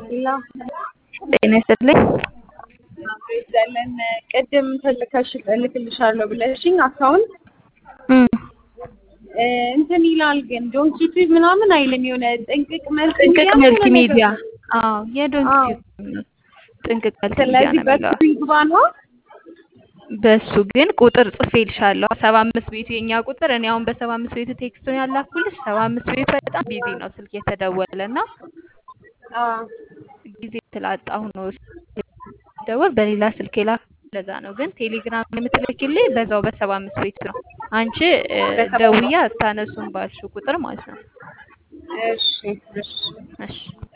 ላ ጤና ይስጥልኝ። ይዛለን ቅድም ተልከሽ እልክልሻለሁ ብለሽኝ አካውንት እም፣ እንትን ይላል ግን ዶንኪ ቲዩብ ምናምን አይልም። የሆነ ጥንቅቅ መልክ ጥንቅቅ መልቲ ሚዲያ። አዎ አዎ። የዶንኪ ጥንቅቅ መልቲ ሚዲያ ስለዚህ ነው በሱ የሚለው። ይግባ ነው። በሱ ግን ቁጥር ጽፌልሻለሁ። ሰባ አምስት ቤቱ የኛ ቁጥር እኔ አሁን በሰባ አምስት ቤቱ ቴክስቱን ያላኩልሽ ሰባ አምስት ቤቱ በጣም ቢዚ ነው ስልክ የተደወለ እና አዎ ጊዜ ስላጣሁ ነው ደወል በሌላ ስልክ የላክ ለዛ ነው። ግን ቴሌግራም የምትልክልኝ በዛው በሰባ አምስት ቤቱ ነው። አንቺ እ፣ በሰባ ደውዬ አታነሱም ባልሽው ቁጥር ማለት ነው። እሺ እሺ እሺ